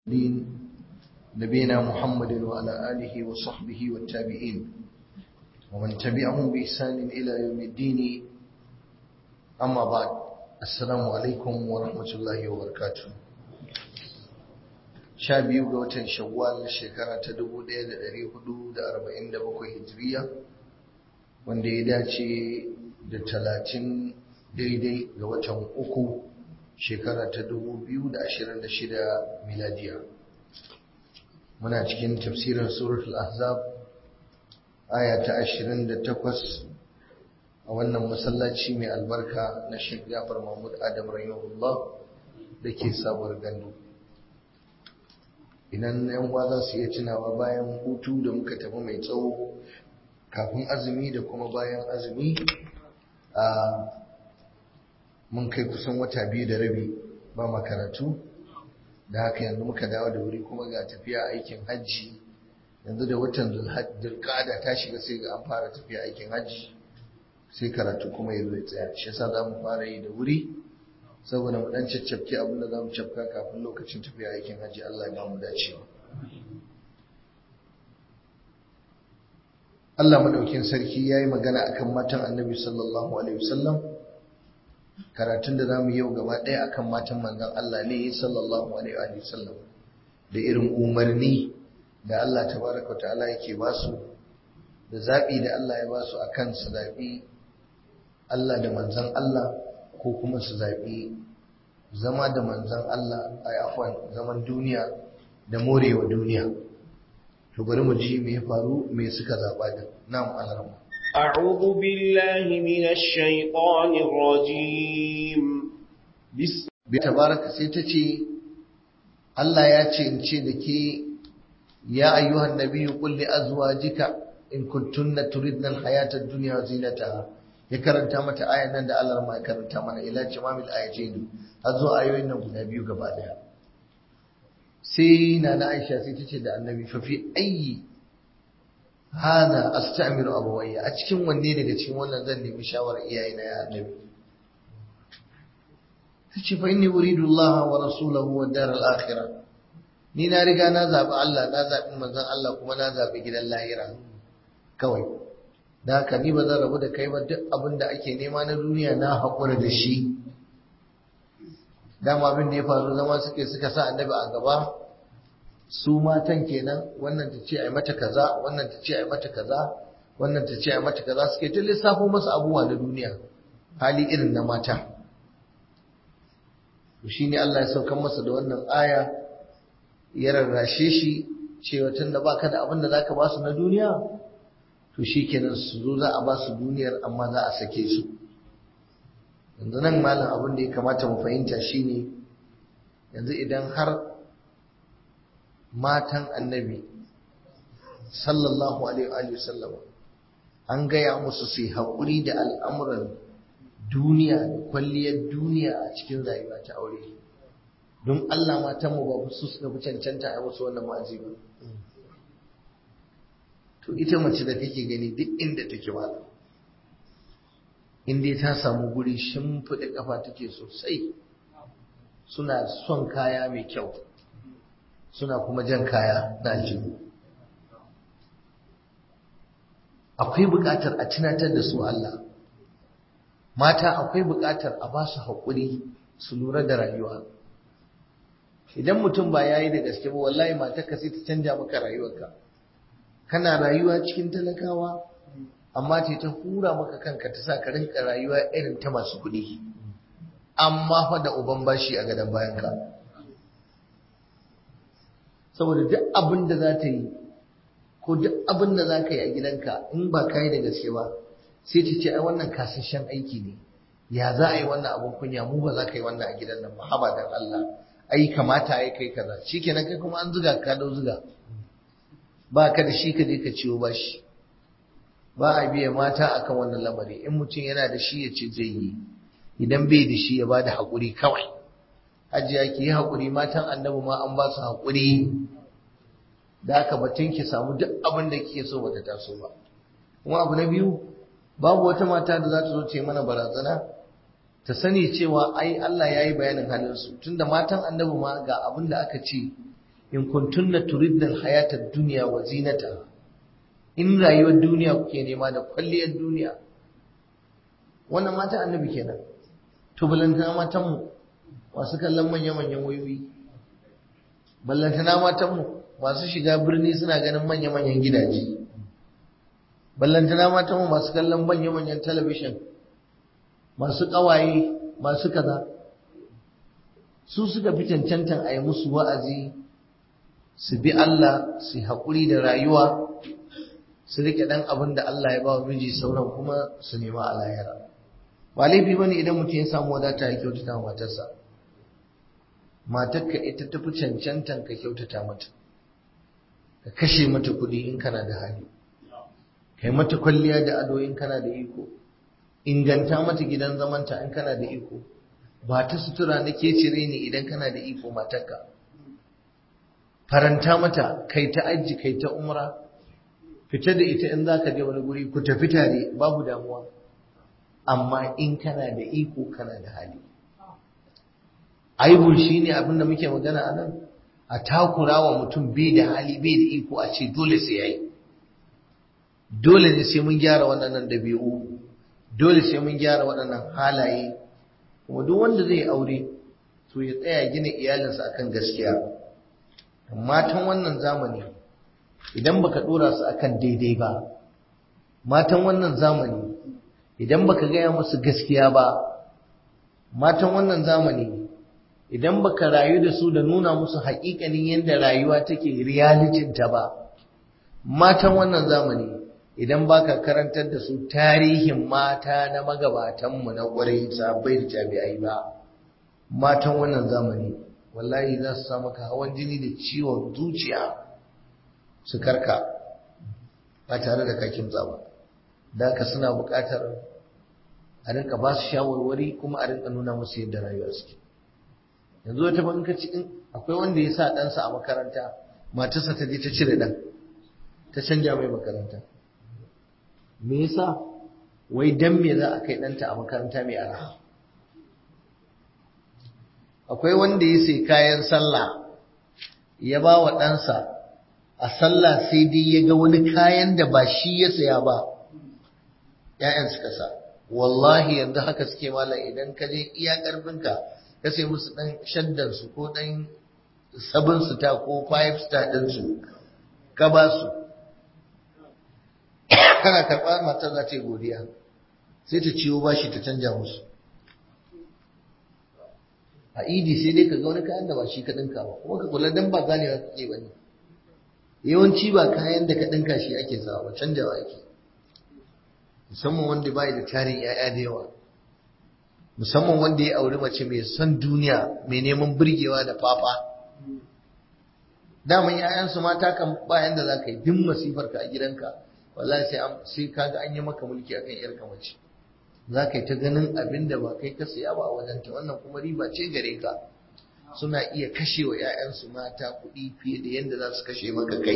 دين نبينا محمد وعلى آله وصحبه والتابعين ومن تبعهم بإحسان إلى يوم الدين أما بعد السلام عليكم ورحمة الله وبركاته sha biyu ga watan shawwal shekara ta dubu ɗaya da ɗari hudu da arba'in da bakwai hijiriya wanda ya dace da talatin daidai ga watan uku shekara ta dubu biyu da ashirin da shida miladiya muna cikin tafsirin suratul ahzab aya ta ashirin da takwas a wannan masallaci mai albarka na shek jafar mahmud adam rahimahullah da ke sabuwar gandu idan yan uwa za su iya tunawa bayan hutu da muka tafi mai tsawo kafin azumi da kuma bayan azumi a mun kai kusan wata biyu da rabi ba makaratu da haka yanzu muka dawo da wuri kuma ga tafiya aikin hajji yanzu da watan dulkada ta shiga sai ga an fara tafiya aikin hajji sai karatu kuma ya zo ya tsaya shi yasa za mu fara yi da wuri saboda mu dan caccabke abin da za mu cafka kafin lokacin tafiya aikin hajji Allah ya ba mu dacewa Allah madaukin sarki yayi magana akan matan Annabi sallallahu alaihi wasallam karatun da zamu yau gaba ɗaya akan matan manzon Allah ne sallallahu alaihi wasallam da irin umarni da Allah tabaraka ta'ala yake ba su da zabi da Allah ya ba su akan su zabi Allah da manzon Allah ko kuma su zaɓi zama da manzan Allah a afwan zaman duniya da morewa duniya to bari mu ji me ya faru me suka zaɓa da nam alarma أعوذ بالله من الشيطان الرجيم بسم bi tabaraka sai ta ce Allah ya ce in ce da ke ya ayyuhan nabiyyu qul li azwajika in kuntunna turidna al-hayata ad-dunya wa zinataha ya karanta mata ayan nan da Allah ma ya karanta mana ila jamamil ayatain har zo ayoyin nan guda biyu gaba daya sai na na Aisha sai tace da Annabi fa fi ayyi hada astamiru abawayya a cikin wanne daga cikin wannan zan nemi shawarar iyayena ya Annabi tace fa inni uridu Allah wa rasulahu wa dar al-akhirah ni na riga na zabi Allah na zabi manzon Allah kuma na zabi gidan lahira kawai da haka ni ba zan rabu da kai ba duk abin da ake nema na duniya na haƙura da shi dama abin da ya faru zama suke suka sa annabi a gaba su matan kenan wannan ta ce a mata kaza wannan ta ce a mata kaza wannan ta ce a mata kaza suke ta lissafo masa abubuwa na duniya hali irin na mata to shine Allah ya saukar masa da wannan aya ya rarrashe shi cewa tunda baka da abin da zaka ba su na duniya to shi kenan su zo za a ba su duniyar amma za a sake su yanzu nan malam abin da ya kamata mu fahimta shine yanzu idan har matan annabi sallallahu alaihi sallama an gaya musu su haƙuri da al'amuran duniya da kwalliyar duniya a cikin rayuwa ta aure don Allah matanmu ba su suka fi cancanta a musu wannan ma'azi ba to ita mace da kake gani duk inda take wala inda ta samu guri shimfiɗa ƙafa take sosai suna son kaya mai kyau suna kuma jan kaya na aljihu akwai buƙatar a tunatar da su Allah mata akwai buƙatar a ba su haƙuri su lura da rayuwa idan mutum ba ya yi da gaske ba wallahi matarka sai ta canja maka rayuwarka kana rayuwa cikin talakawa amma ce ta hura maka kanka ta sa ka rinka rayuwa irin ta masu kuɗi amma fa da uban bashi a gadon bayanka saboda duk abin da za ta yi ko duk abin da za ka yi a gidanka in ba ka yi da gaske ba sai ta ce ai wannan kasashen aiki ne ya za a yi wannan abin kunya mu ba za ka yi wannan a gidan nan ba haba dan Allah ai kamata ai kai kaza shikenan kai kuma an zuga ka dau zuga ba ka da shi ka je ka ciwo ba shi ba a biya mata akan wannan lamari in mutum yana da shi ya ce zai yi idan bai da shi ya ba da haƙuri kawai hajiya ki yi haƙuri matan annabi ma an ba su haƙuri da aka batun ki samu duk abin da kike so bata taso ba kuma abu na biyu babu wata mata da za ta zo ta yi mana barazana ta sani cewa ai Allah ya yi bayanin halinsu tunda matan annabi ma ga abin da aka ce in kuntunna turidna alhayata ad-dunya wa zinataha in rayuwar duniya kuke nema da kwalliyar duniya wannan mata annabi kenan to balantana matan mu masu kallon manya-manyan wayoyi ballantana matan mu masu shiga birni suna ganin manya-manyan gidaje ballantana matan mu masu kallon manya-manyan talabishin masu ƙawaye masu kaza su suka fi cancantan a yi musu wa'azi su bi Allah su haƙuri da rayuwa su riƙe ɗan abin da Allah ya ba wa miji sauran kuma su nema a lahira ba laifi ba ne idan mutum ya samu wadata ya kyautata matarsa matarka ita tafi cancantan ka kyautata mata ka kashe mata kuɗi in kana da hali kai mata kwalliya da ado in kana da iko inganta mata gidan zamanta in kana da iko ba ta sutura na ke cire ne idan kana da iko matarka faranta mata kai ta aji kai ta umra fita da ita in za ka je wani guri ku tafi tare babu damuwa amma in kana da iko kana da hali aibun shi ne abin da muke magana a nan a takura wa mutum bai da hali bai da iko a ce dole sai ya yi dole ne sai mun gyara waɗannan ɗabi'u dole sai mun gyara waɗannan halaye kuma duk wanda zai aure to ya tsaya gina iyalinsa akan gaskiya matan wannan zamani idan baka dora su akan daidai ba matan wannan zamani idan baka gaya musu gaskiya ba matan wannan zamani idan baka rayu da su da nuna musu haƙiƙanin yadda rayuwa take realitin ta ba matan wannan zamani idan baka karantar da su tarihin mata na magabatanmu na ƙwarai sabai da jami'ai ba matan wannan zamani wallahi za su samu ka hawan jini da ciwon zuciya su karka ba tare da kakin ba da ka suna buƙatar a rinka ba su shawarwari kuma a rinka nuna musu yadda rayuwa suke yanzu wata ban ka in akwai wanda ya sa ɗansa a makaranta matarsa ta je ta cire ɗan ta canja mai makaranta me yasa wai dan me za a kai ɗanta a makaranta mai araha akwai wanda ya sai kayan sallah ya ba wa ɗansa a sallah sai dai ya ga wani kayan da ba shi ya saya ba ‘ya'yan suka sa wallahi yanzu haka suke malam idan ka je iya ƙarfinka ka sai musu ɗan shaddansu ko ɗan sabon ta ko five star ɗinsu ka ba su kana karɓa matar za ta yi godiya sai ta ciwo bashi ta canja musu a idi sai dai ka ga wani kayan da ba shi ka ɗinka ba kuma ka kula dan ba ganewa kake ba ne yawanci ba kayan da ka ɗinka shi ake sawa ba canjawa ake musamman wanda bai da tarin 'ya'ya da yawa musamman wanda ya auri mace mai son duniya mai neman burgewa da fafa daman 'ya'yansu mata kan bayan da za ka yi duk masifar ka a gidanka wallahi sai sai kaga an yi maka mulki akan 'yarka mace za ka yi ta ganin abin da ba kai ka siya ba a wajenta wannan kuma riba ce gare ka suna iya kashe wa 'ya'yansu mata kuɗi fiye da yadda za su kashe maka kai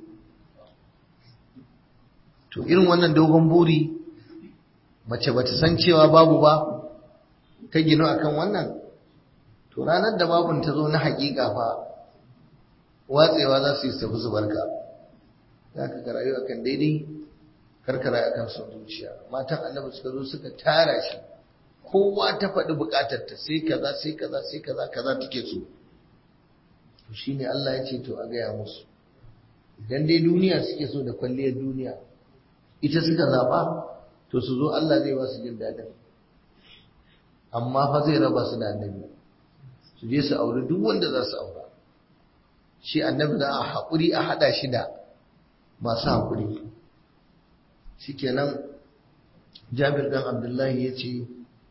to irin wannan dogon buri mace ba ta san cewa babu ba ta gino akan wannan to ranar da babun ta zo na haƙiƙa fa watsewa za su yi tafi su barka za ka rayu akan daidai karkara akan son zuciya matan annabi suka zo suka tara shi kowa ta faɗi buƙatarta sai kaza sai kaza sai kaza kaza take so to shine Allah ya ce to a gaya musu idan dai duniya suke so da kwalliyar duniya ita suka zaɓa to su zo Allah zai ba su jin daɗin amma fa zai raba su da annabi su je su auri duk wanda za su aura shi annabi za a haƙuri a haɗa shi da masu haƙuri shikenan jabir dan abdullahi ya ce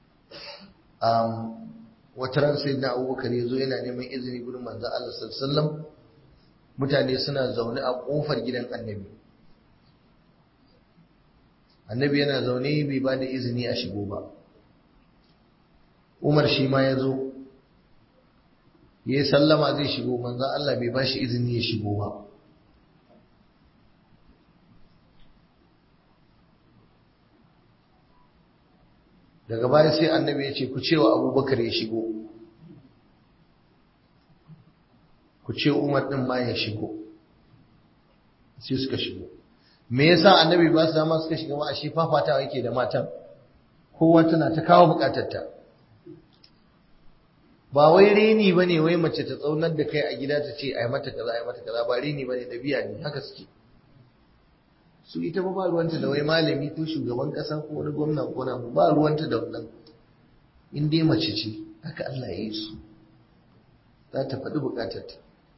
wata ran sai na abubakar ya zo yana neman izini gurin manzo Allah sallallahu mutane suna zaune a ƙofar gidan annabi annabi yana zaune bai ba da izini a shigo ba umar shi ma ya zo ya yi sallama zai shigo manzo Allah bai ba shi izini ya shigo ba daga baya sai annabi ya ce ku cewa abubakar ya shigo ku ce umar din ma ya shigo sai suka shigo me yasa annabi ba su dama suka shiga ba a shi fafatawa yake da matan kowa tana ta kawo bukatarta ba wai reni ba ne wai mace ta tsaunar da kai a gida ta ce ai mata kaza ai mata kaza ba reni ba ne ɗabi'a ne haka suke su ita ba ba ruwanta da wai malami ko shugaban ƙasa ko wani gwamna ko na ba ruwanta da wannan in dai mace ce haka Allah ya yi su za ta faɗi bukatarta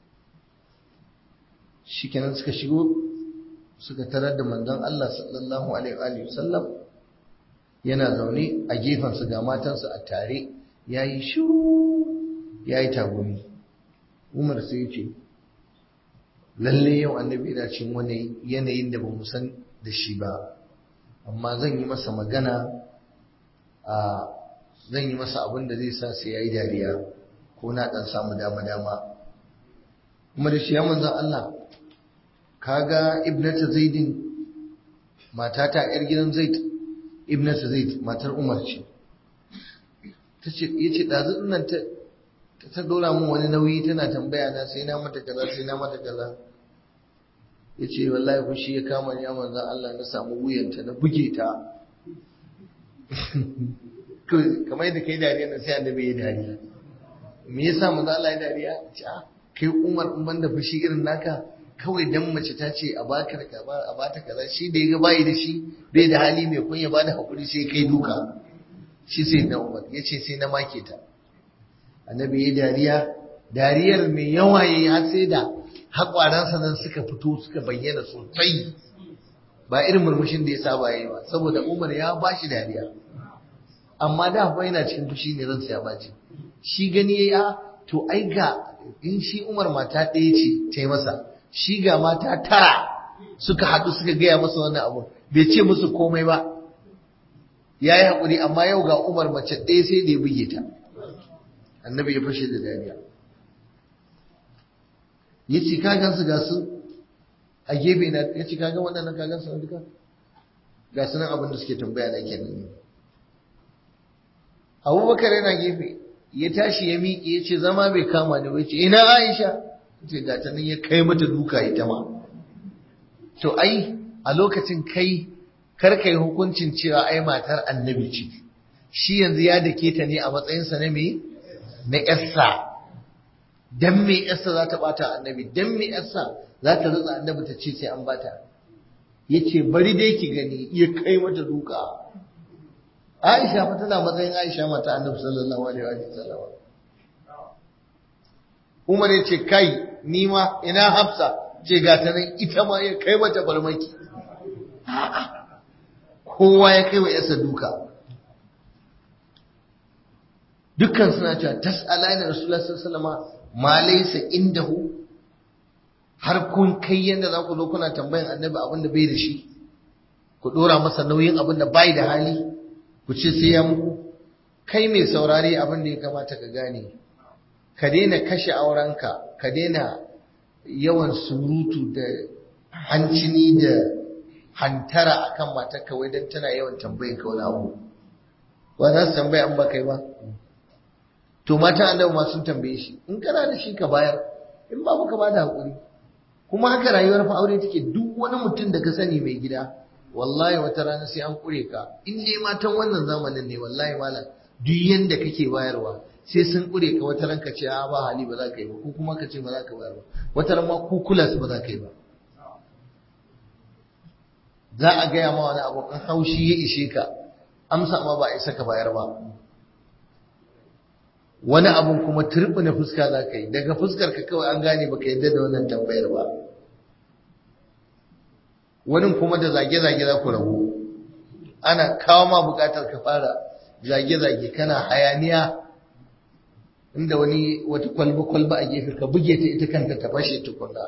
shi kenan suka shigo suka tarar da manzon Allah sallallahu alaihi wa sallam yana zaune a gefensu ga matansu a tare yayi shiru yayi tagumi Umar sai ya ce lalle yau annabi yana cin wani yanayin da bamu san da shi ba amma zan yi masa magana a zan yi masa abin da zai sa sai yayi dariya ko na dan samu dama dama kuma da shi ya manzon Allah kaga ibnata zaidin matata yar gidan zaid ibnata zaid matar umar ce tace yace dazu nan ta ta dora mun wani nauyi tana tambaya na sai na mata kaza sai na mata kaza yace wallahi fushi ya kama ni manzo Allah na samu wuyanta na buge ta kamar yadda kai dariya na sai annabi ya dariya me yasa manzo Allah ya dariya ce kai umar in banda fushi irin naka kawai dan mace ta ce a baka da a bata kaza shi da yaga bayi da shi bai da hali mai kunya ba da hakuri sai kai duka shi sai na Umar yace sai na make ta annabi ya dariya dariyar mai yawa yayi har sai da hakwaransa nan suka fito suka bayyana sosai ba irin murmushin da ya saba yayi ba saboda Umar ya bashi dariya amma da fa yana cikin fushi ne ransa ya baci shi gani yayi a to ai ga in shi Umar mata ɗaya ce ta yi masa shi ga mata tara suka haɗu suka gaya masa wannan abu bai ce musu komai ba ya yi haƙuri amma yau ga umar mace ɗaya sai da ya buge ta annabi ya fashe da dariya ya ce kagan su ga su a gefe na ya ce kagan waɗannan kagan su duka ga su nan abin da suke tambaya na kenan abubakar yana gefe ya tashi ya miƙe ya ce zama bai kama ni ba ya ce ina aisha ce ga ta nan ya kai mata duka ita ma to ai a lokacin kai kar kai hukuncin cewa ai matar annabi ce shi yanzu ya dake ta ne a matsayinsa na me na yarsa dan me yarsa za ta bata annabi dan me yarsa za ta rutsa annabi ta ce sai an bata yace bari dai ki gani ya kai mata duka Aisha fa tana matsayin Aisha mata annabi sallallahu alaihi wa sallam Umar ya ce kai ni ma ina Hafsa ce ga ta nan ita ma ya kai mata farmaki kowa ya kai wa yasa duka dukkan suna cewa tas'alani rasulullah sallallahu alaihi wasallam ma laysa indahu har kun kai yanda za ku zo kuna tambayan annabi abin da bai da shi ku dora masa nauyin abin da bai da hali ku ce sai ya muku kai mai saurare abin da ya kamata ka gane ka daina kashe aurenka ka daina yawan surutu da hancini da hantara akan matarka wai don tana yawan tambayin ka wani abu ba za su tambaya an ba kai ba to matan annabi ma sun tambaye shi in kana da shi ka bayar in ba ka ba da hakuri kuma haka rayuwar fa aure take duk wani mutum da ka sani mai gida wallahi wata rana sai an kure ka in dai matan wannan zamanin ne wallahi malam duk yanda kake bayarwa sai sun kure ka wata ranka ce a ba hali ba za ka yi ba ko kuma ka ce ba za ka bayar ba wata ran ma ku kula su ba za ka yi ba za a gaya ma wani abu an haushi ya ishe ka amsa ma ba a isa ka bayar ba wani abun kuma na fuska za ka yi daga fuskar ka kawai an gane baka yadda da wannan tambayar ba wani kuma da zage-zage za ku rabu ana kawo ma bukatar ka fara zage-zage kana hayaniya inda wani wata kwalba-kwalba a gefe ka buge ta ita kanta ta fashe tukunna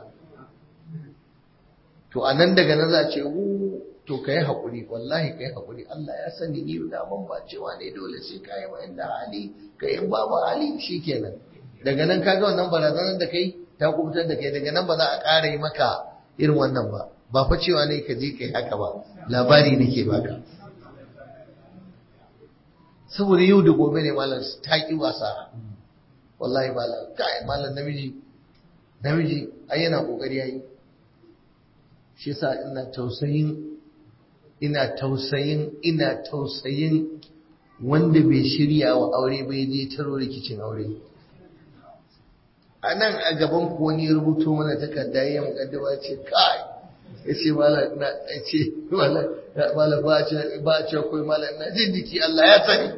to a nan daga nan za a ce wu to ka yi haƙuri wallahi ka yi haƙuri Allah ya sani ni da ban ba cewa ne dole sai ka yi inda hali ka yi babu hali shi kenan daga nan ka ga wannan barazanar da kai ta kubutar da kai daga nan ba za a ƙara yi maka irin wannan ba ba fa cewa ne ka je ka yi haka ba labari nake baka saboda yau da gobe ne malam ta ƙi wasa wallahi malam kai malam namiji namiji ai yana kokari yayi shi yasa ina tausayin ina tausayin ina tausayin wanda bai shirya wa aure bai je taro rikicin aure a nan a gaban ku wani rubuto mana takarda ya mukaddama ce kai ya ce mala na ya ce mala ba ce ba ce koi mala na jin jiki Allah ya sani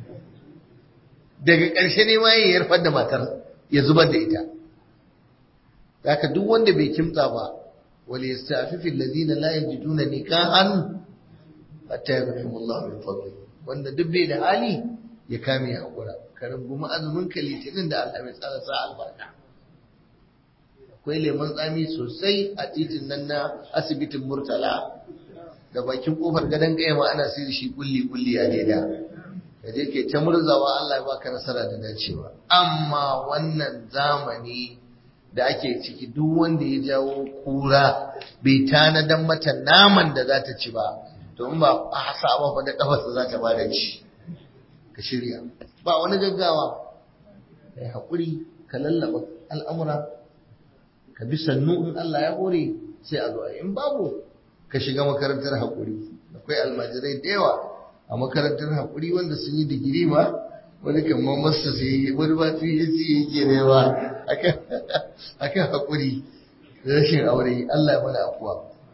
daga ƙarshe ne ma ya yarfar da matar ya zubar da ita haka duk wanda bai kimtsa ba wal yastafifi alladhina la yajiduna nikahan hatta yaghnihumullahu min fadli wanda duk bai da hali ya kame hakura ka rungumi azumin ka litinin da Allah mai tsara sa albarka akwai lemon tsami sosai a titin nan na asibitin murtala da bakin kofar gadon ma ana sayar shi kulli kulli a leda ka je ke ta murzawa Allah ya baka nasara da dacewa amma wannan zamani da ake ciki duk wanda ya jawo kura bai tanadan mata naman da za ta ci ba to in ba a hasa ba fa da kafarsa za ta bada ci ka shirya ba wani gaggawa kai haƙuri ka lallaba al'amura ka bi sannu in Allah ya hore sai a zo in babu ka shiga makarantar haƙuri akwai almajirai da yawa a makarantar haƙuri wanda sun yi digiri ba wani kamar masa sai wani ba su yi ci yake ne ba akan haƙuri da rashin aure Allah ya mana afuwa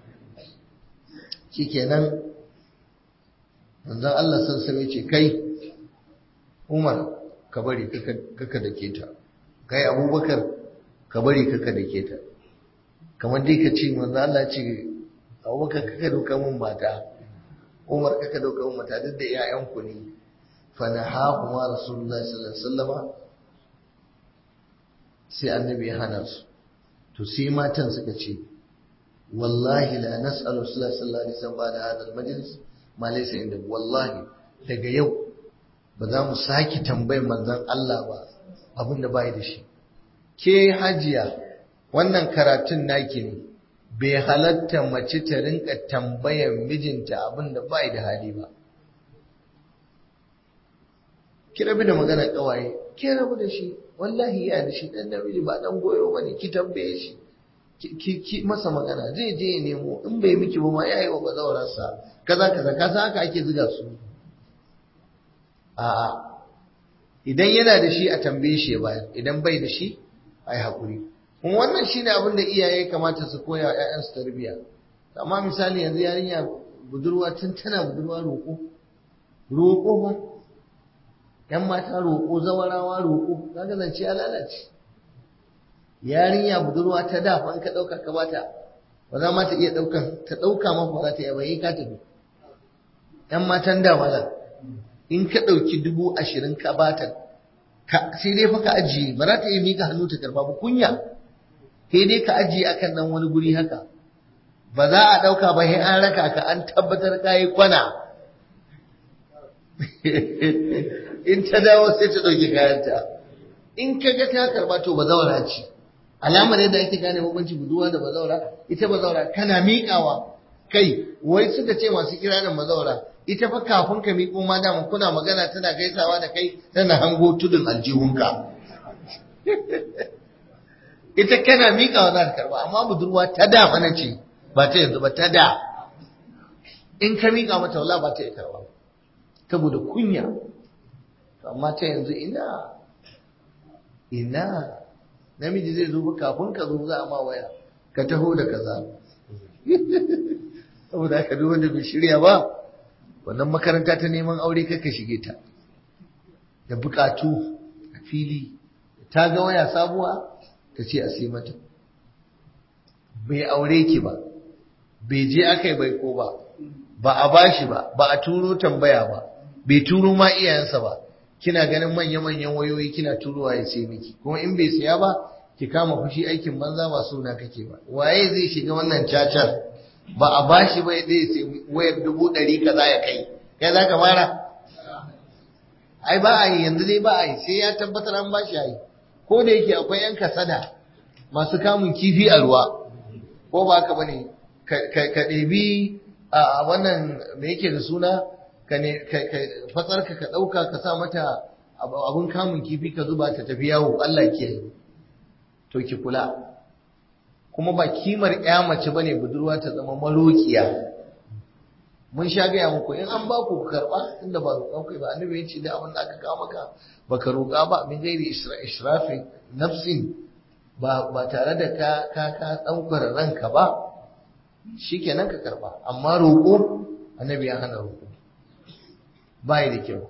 shikenan manzon Allah san sai ce kai Umar ka bari kaka da ke ta kai Abubakar ka bari kaka da ke ta kamar dai ka ce manzon Allah ce Abubakar kaka doka mun mata Umar kaka doka mun mata duk da iyayenku ne fa nahahuma Rasulullahi sallallahu alaihi wasallama sai annabi ya hana su to sai matan suka ce wallahi la nas'alu sallallahu alaihi wasallam ba da hadal majlis ma laysa inda wallahi daga yau ba za mu saki tambayar manzon Allah ba abin da bai da shi ke hajiya wannan karatun naki ne bai halatta mace ta rinka tambayar mijinta abin da bai da hali ba ki rabu da magana kawaye ki rabu da shi wallahi ya da shi dan namiji ba dan goyo bane ki tambaye shi ki ki masa magana zai je ya nemo in bai miki ba ma yayi wa bazawarar sa kaza kaza kaza haka ake zuga su a'a idan yana da shi a tambaye shi ya bayar idan bai da shi ai hakuri kuma wannan shine abin da iyaye kamata su koya wa ƴaƴansu tarbiyya amma misali yanzu yarinya budurwa tun tana budurwa roƙo roƙo ba ‘yan mata roƙo zawarawa roƙo kaga zance ya lalace yarinya budurwa ta da fa ka ɗauka ka bata ba za ma ta iya ɗauka ta ɗauka ma ba za ta iya ba yi ka tafi ‘yan matan da wala in ka ɗauki dubu ashirin ka bata sai dai fa ka ajiye ba za ta iya mika hannu ta karba ba kunya sai dai ka ajiye akan nan wani guri haka ba za a ɗauka ba sai an raka ka an tabbatar ka yi kwana in ta dawo sai ta ɗauki kayanta in ka ga ta karɓa to bazawara ce alamar yadda ake gane bambanci buduwa da bazawara ita bazawara kana miƙawa kai wai suka ce masu kiranin bazawara ita fa kafin ka miƙo ma dama kuna magana tana gaisawa da kai tana hango tudun aljihunka ita kana miƙawa za ta karɓa amma budurwa ta da mana ce ba ta yanzu ba ta da in ka miƙa mata wala ba ta yi karɓa saboda kunya amma ta yanzu ina ina namiji zai zo kafin ka zo za a ma waya ka taho da kaza saboda haka duk wanda bai shirya ba wannan makaranta ta neman aure kaka shige ta da bukatu a fili ta ga waya sabuwa ta ce a sai mata bai aure ki ba bai je aka yi baiko ba ba a bashi ba ba a turo tambaya ba bai turo ma iyayensa ba kina ganin manya-manyan wayoyi kina turowa ya ce miki kuma in bai siya ba ki kama fushi aikin banza ba suna kake ba waye zai shiga wannan cacar ba a bashi ba zai sai wayar dubu ɗari kaza ya kai kai za ka fara ai ba a yi yanzu dai ba a yi sai ya tabbatar an bashi a yi ko da yake akwai yan kasada masu kamun kifi a ruwa ko ba haka bane ka ɗebi a wannan me yake da suna ka ne fatsarka ka ɗauka ka sa mata abun kamun kifi ka zuba ta tafi yawo Allah ke to ki kula kuma ba kimar ya mace bane budurwa ta zama marokiya mun sha gaya muku in an ba ku karba inda ba roƙon kai ba annabi ya ce da abin da aka kawo maka baka roƙa ba min gairi israfin nafsin ba ba tare da ka ka ka daukar ranka ba shikenan ka karba amma roƙo annabi ya hana roƙo bai da kyau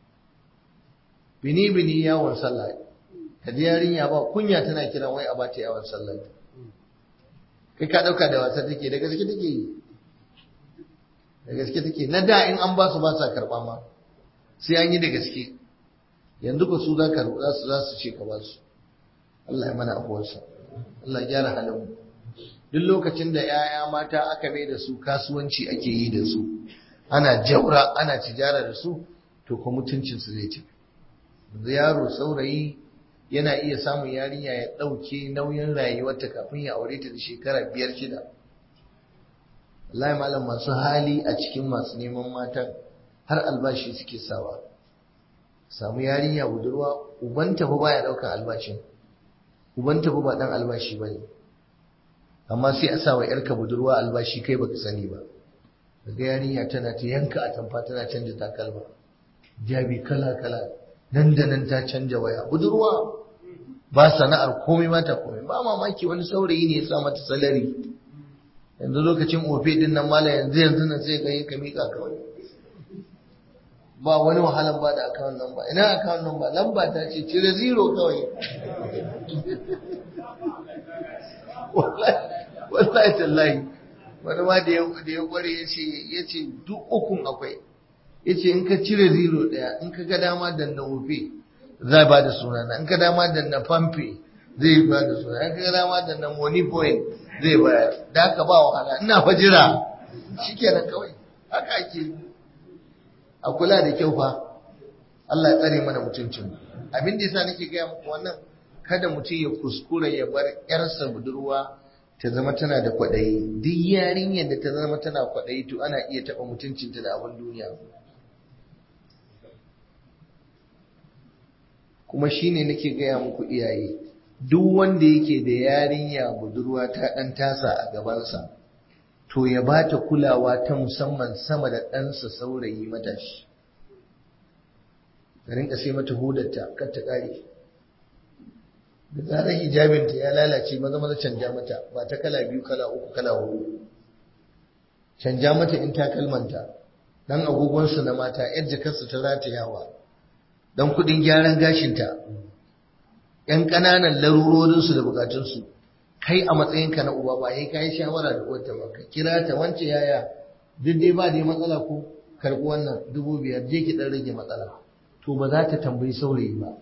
bini bini yawon sallah ka ji yarinya ba kunya tana kiran wai a ba ta yawon sallah kai ka dauka da wasa take da gaske take yi da gaske take na da in an ba su ba sa karba ma sai an yi da gaske yanzu ko su za ka za su za su ce ka ba su Allah ya mana afuwarsa Allah ya gyara halin mu duk lokacin da yaya mata aka mai da su kasuwanci ake yi da su ana jaura ana tijara da su to ko mutuncin su zai ci yaro saurayi yana iya samun yarinya ya ɗauke nauyin rayuwarta kafin ya aure ta da shekara biyar shida wallahi malam masu hali a cikin masu neman matan har albashi suke sawa samu yarinya budurwa ubanta fa baya ɗaukar albashin ubanta fa ba ɗan albashi ba ne amma sai a sa wa ‘yarka budurwa albashi kai baka sani ba daga yarinya tana ta yanka a tamfa tana canja takalma jabi kala kala nan da nan ta canja waya budurwa ba sana'ar komai mata komai ba mamaki wani saurayi ne ya sa mata salari yanzu lokacin ofe din nan mala yanzu yanzu nan sai ga ka mika kawai ba wani wahalan ba da account number ina account number lamba ta ce cire zero kawai wallahi tallahi wani ma da ya kware ya ce duk ukun akwai yace in ka cire zero daya in ka ga dama da na ofe zai ba da sunana in ka dama da na famfe zai ba da sunana in ka ga dama da na money point zai bayar da haka ba wahala ina fa jira shikenan kawai haka ake a kula da kyau fa Allah ya tsare mana mutuncin abin da yasa nake gaya muku wannan kada mutum ya kuskura ya bar yarsa budurwa ta zama tana da kwaɗayi duk yarinyar da ta zama tana kwaɗayi to ana iya taɓa mutuncinta da abin duniya kuma shine nake gaya muku iyaye duk wanda yake da yarinya budurwa ta ɗan tasa a gabansa to ya ba ta kulawa ta musamman sama da ɗansa saurayi matashi ka rinka sai mata hudarta kar ta ƙare da zarar hijabinta ya lalace maza maza canja mata ba ta kala biyu kala uku kala hudu canja mata in takalmanta dan agogonsu na mata yar jakarsu ta ratayawa dan kudin gyaran gashinta yan ƙananan larurorinsu da bukatunsu kai a matsayinka na uba ba yayi kai shawara da uwarta ba ka kira ta wance yaya duk dai ba dai matsala ko karɓi wannan dubu biyar je ki dan rage matsala to ba za ta tambayi saurayi ba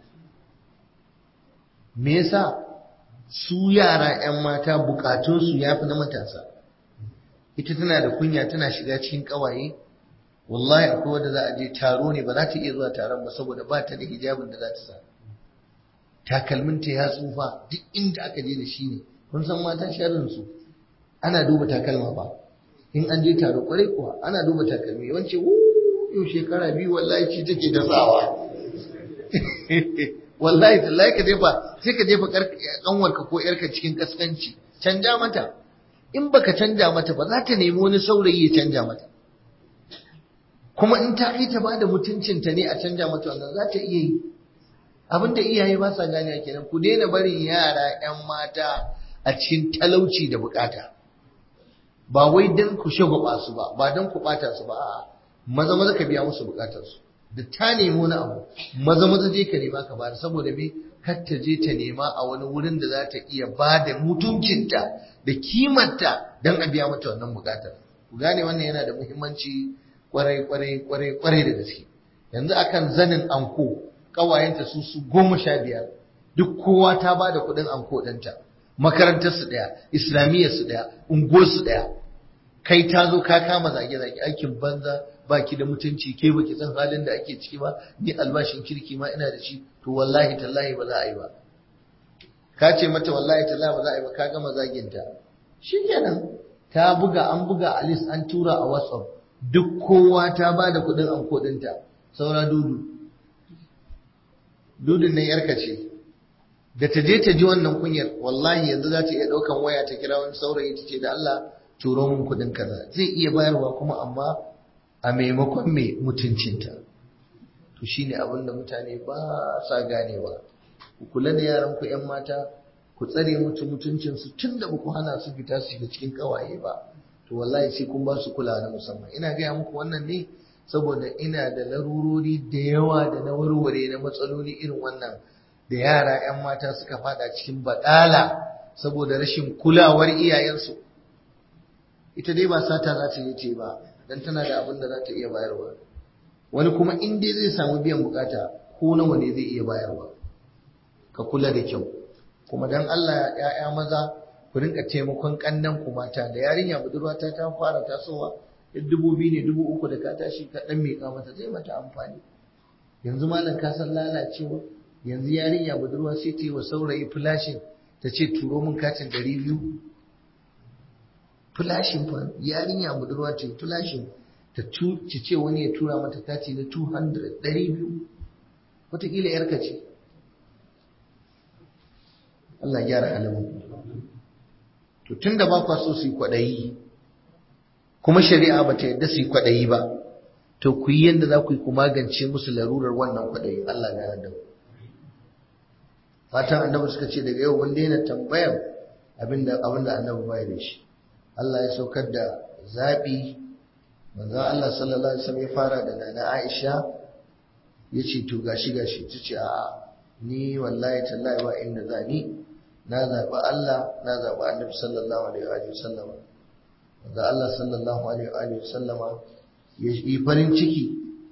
me yasa su yara 'yan mata bukatunsu ya fi na matasa ita tana da kunya tana shiga cikin kawaye wallahi akwai wanda za a je taro ne ba za ta iya zuwa taron ba saboda ba ta da hijabin da za ta sa takalminta ya tsufa duk inda aka je da shi ne kun san mata sharrinsu ana duba takalma ba in an je taro kwarai kuwa ana duba takalmi yawanci yau shekara biyu wallahi ci take da sawa wallahi tallahi ka jefa sai ka jefa kanwarka ko yarka cikin kaskanci canja mata in baka canja mata ba za ta nemi wani saurayi ya canja mata kuma in ta kai ta bada mutuncinta ne a canja mata wannan za ta iya yi abinda iyaye ba sa gane kenan ku daina barin yara yan mata a cikin talauci da bukata ba wai dan ku shagwaba su ba ba dan ku bata su ba a'a maza maza ka biya musu bukatarsu da ta nemi wani abu maza maza je ka nema ka bada saboda me kar ta je ta nema a wani wurin da za ta iya ba da mutuncinta da kimanta don a biya mata wannan bukatar ku gane wannan yana da muhimmanci kwarai kwarai kwarai kwarai da gaske yanzu akan zanin anko kawayenta su su goma sha biyar duk kowa ta ba da kuɗin anko ɗinta makarantar su ɗaya islamiyyar su ɗaya unguwar su ɗaya kai ta zo ka kama zage-zage aikin banza baki da mutunci ke baki san halin da ake ciki ba ni albashin kirki ma ina da shi to wallahi tallahi ba za a yi ba ka ce mata wallahi tallahi ba za a yi ba ka gama zaginta shikenan ta buga an buga a list an tura a whatsapp duk kowa ta ba da kuɗin an kodinta saura dudu dudun nan yarka ce da ta je ta ji wannan kunyar wallahi yanzu za ta iya ɗaukan waya ta kira wani saurayi ta ce da Allah turo min kuɗin kaza zai iya bayarwa kuma amma a maimakon mai mutuncinta to shine abin da mutane ba sa ganewa ku kula da yaran ku ƴan mata ku tsare mutu mutuncinsu tun da ba ku hana su fita su shiga cikin kawaye ba to wallahi sai kun ba su kula na musamman ina gaya muku wannan ne saboda ina da larurori da yawa da na warware na matsaloli irin wannan da yara 'yan mata suka fada cikin baɗala saboda rashin kulawar iyayensu ita dai ba sata za ta yi ce ba don tana da abin da za ta iya bayarwa wani kuma in dai zai samu biyan bukata ko nawa ne zai iya bayarwa ka kula da kyau kuma don Allah ya'ya maza ku rinka taimakon kannan ku mata da yarinya budurwa ta ta fara tasowa dubu biyu ne dubu uku da ka tashi ka dan miƙa mata zai mata amfani yanzu malam ka san lalacewa yanzu yarinya budurwa sai ta yi wa saurayi flashin ta ce turo min katin ɗari biyu flashin fa yarinya budurwa ta yi flashin ta ce wani ya tura mata kati na 200 ɗari biyu wataƙila yarka ce Allah gyara halin to tun da ba kwa so su yi kwaɗayi kuma shari'a ba ta yadda su yi kwaɗayi ba to ku yi yadda za ku yi ku magance musu larurar wannan kwaɗayi Allah gane da fatan annabi suka ce daga yau mun daina tambayar abinda abinda annabi bai da shi Allah ya saukar da zabi manzo Allah sallallahu alaihi wasallam ya fara da nana Aisha yace to gashi gashi tace a ni wallahi tallahi ba inda zani na zaɓi Allah na zaɓi annabi sallallahu alaihi wa sallama da Allah sallallahu alaihi wa sallama ya yi farin ciki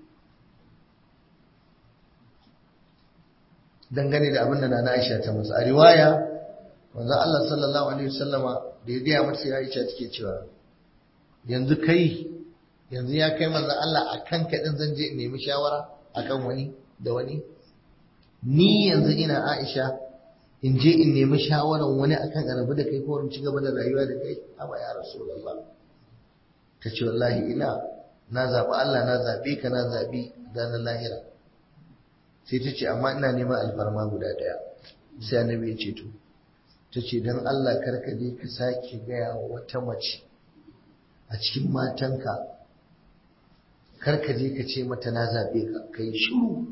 dangane da abin da na Aisha ta masa a riwaya wanda Allah sallallahu alaihi wa sallama da ya gaya mata ya Aisha take cewa yanzu kai yanzu ya kai manzo Allah akan ka din zan je in nemi shawara akan wani da wani ni yanzu ina Aisha in je in nemi shawarar wani akan arabu da kai ko in ci gaba da rayuwa da kai amma ya rasulullah ta ce wallahi ina na zaɓi Allah na zaɓe ka na zaɓi ranar lahira sai ta ce amma ina neman alfarma guda ɗaya sai annabi ya ce to ta ce don Allah karka je ka sake gaya wa wata mace a cikin matanka karka je ka ce mata na zaɓe ka kai shiru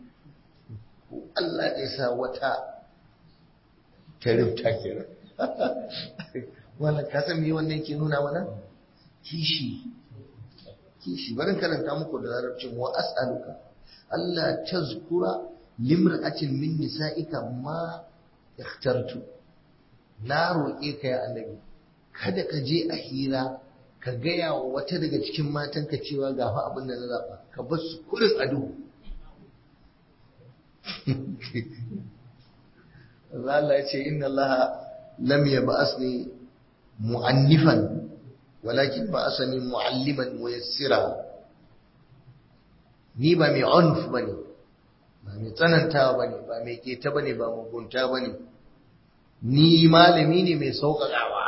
Allah ya sa wata ta rufta kenan wannan ka san me wannan ke nuna mana kishi kishi barin karanta muku da larabcin wa as'aluka Allah tazkura limra'atin min nisa'ika ma ikhtartu na roƙe ka ya annabi kada ka je a hira ka gaya wa wata daga cikin matanka cewa ga fa abin da na zaɓa ka bar su kurin a duhu Allah ya ce inna Allah lam yab'asni mu'annifan walakin ba'asani mu'alliman muyassira ni ba mai unf bane ba mai tsanantawa bane ba mai keta bane ba mugunta bane ni malami ne mai sauƙaƙawa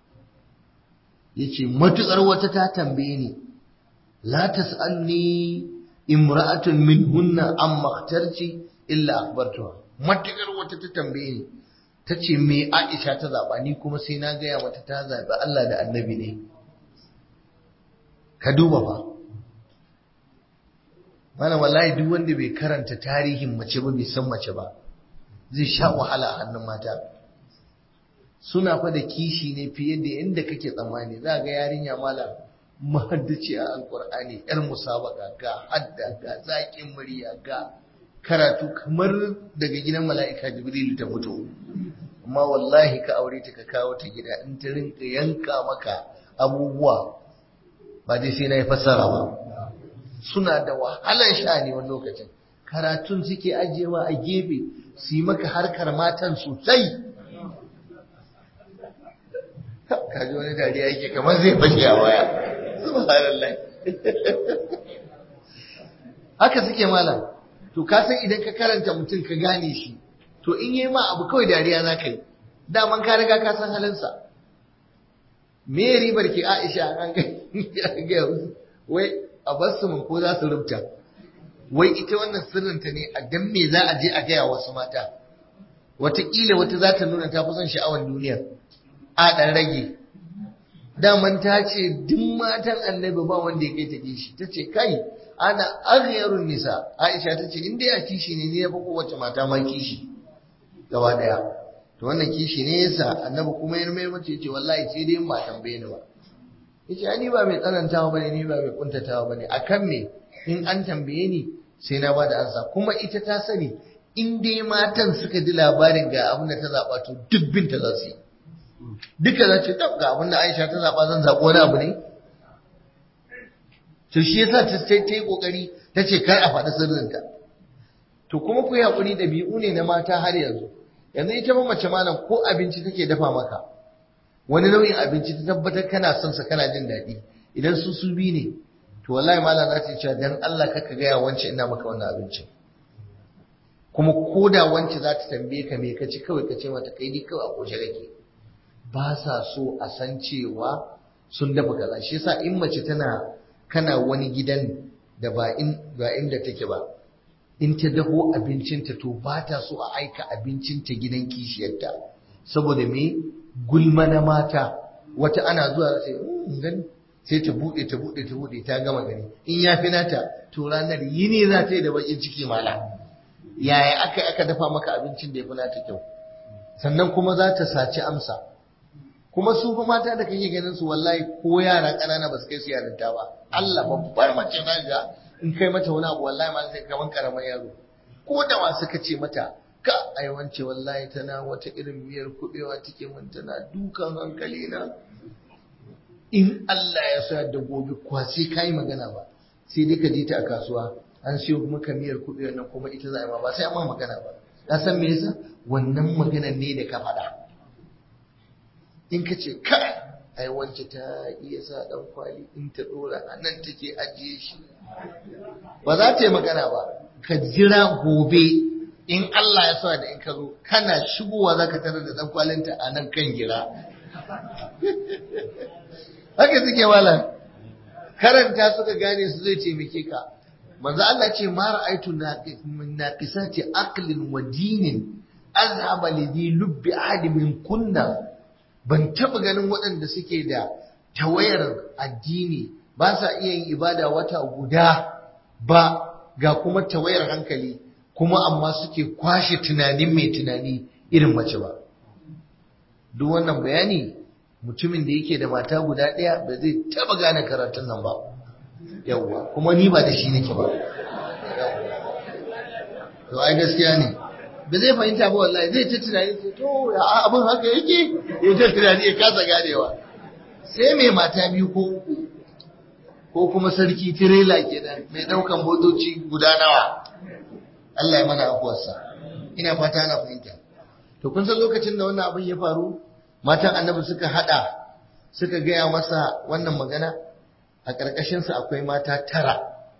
yace matukar wata ta tambaye ni la tas'alni imra'atun minhunna amma ikhtarti illa akhbartuha matukar wata ta tambaye ni ta ce me Aisha ta zaɓa ni kuma sai na gaya mata ta zaɓi Allah da annabi ne ka duba fa mana wallahi duk wanda bai karanta tarihin mace ba bai san mace ba zai sha wahala a hannun mata suna fa da kishi ne fiye da inda kake tsammani za ga yarinya mala mahaddaci a alkur'ani yar musabaka ga hadda ga zaƙin murya ga karatu kamar daga gidan mala'ika jibrilu ta fito amma wallahi ka aure ta ka kawo ta gida in ta rinka yanka maka abubuwa ba dai sai na yi fassara ba suna da wahalar sha'ani wani lokacin karatun suke ajiyewa a gefe su yi maka harkar matan sosai kaji wani dariya yake kamar zai fashe a waya subhanallah haka suke malam to ka san idan ka karanta mutum ka gane shi to in yi ma abu kawai dariya za ka yi daman ka riga ka san halinsa me ribar ke aisha an ga wai a basu mun ko za su rubuta wai ita wannan sirrinta ne a dan me za a je a gaya wasu mata wataƙila wata za ta nuna ta fi son sha'awar duniya a ɗan rage daman ta ce duk matan annabi ba wanda ya kai ta kishi ta ce kai ana aghyarun nisa aisha ta ce in dai a kishi ne ni ya fi kowace mata ma kishi gaba daya to wannan kishi ne yasa annabi kuma ya mai mace ce wallahi sai dai in ba tambaye ni ba yace ni ba mai tsanantawa bane ni ba mai kuntatawa bane akan me in an tambaye ni sai na bada ansa kuma ita ta sani in dai matan suka ji labarin ga abin da ta zaba to duk binta za su yi duka za ce ga abin da Aisha ta zaba zan zabo wani abu ne to shi yasa ta sai ta yi kokari ta ce kar a faɗi sirrinta to kuma ku yi hakuri da bi'u ne na mata har yanzu yanzu ita ma mace malam ko abinci take dafa maka wani nau'in abinci ta tabbatar kana son sa kana jin daɗi idan su su bi ne to wallahi malam za ta ce dan Allah kaka gaya wance ina maka wannan abincin kuma ko da wance za ta tambaye ka me ka ci kawai ka ce mata kai ni kawai a koshe kake ba sa so a san cewa sun dafa kaza shi yasa in mace tana kana wani gidan da ba in ba inda take ba in ta daho abincinta to ba ta so a aika abincinta gidan kishiyarta saboda me gulma na mata wata ana zuwa sai gani sai ta bude ta bude ta bude ta gama gani in ya fi nata to ranar yini za ta yi da bakin ciki mala yaya aka aka dafa maka abincin da ya fi nata kyau sannan kuma za ta saci amsa kuma su fa mata da kake ganin su wallahi ko yara ƙanana ba su kai su yarinta ba Allah babbar mace na ga in kai mata wani abu wallahi ma sai kaman karamar yaro ko da wa suka ce mata ka ai wance wallahi tana wata irin miyar kubewa take mun tana dukan hankali na in Allah ya sa da gobe kwa sai kai magana ba sai dai ka je ta a kasuwa an siyo maka miyar kubewa nan kuma ita za a ma ba sai amma magana ba ka san me yasa wannan maganar ne da ka faɗa in ka ce kai ai wance ta iya sa dan kwali in ta dora a nan take ajiye shi ba za ta yi magana ba ka jira gobe in Allah ya sa da in ka zo kana shigowa za ka tarar da dan kwalinta a nan kan gira haka suke wala karanta suka gane su zai taimake ka manzo Allah ce ma ra'aitu naqisati aqlin wa dinin azhaba li lubbi ahadi min kunna ban taɓa ganin waɗanda suke da tawayar addini ba sa iya yin ibada wata guda ba ga kuma tawayar hankali kuma amma suke kwashe tunanin mai tunani irin mace ba duk wannan bayani mutumin da yake da mata guda ɗaya ba zai taɓa gane karatun nan ba yawwa kuma ni ba da shi nake ba to ai gaskiya ne ba zai fahimta ba wallahi zai ta tunani sai to ya abin haka yake ya ta tunani ya kasa ganewa sai mai mata biyu ko uku ko kuma sarki tirela kenan mai daukan motoci guda nawa Allah ya mana afuwarsa ina fata ana fahimta to kun san lokacin da wannan abin ya faru matan annabi suka hada suka gaya masa wannan magana a ƙarƙashinsa akwai mata tara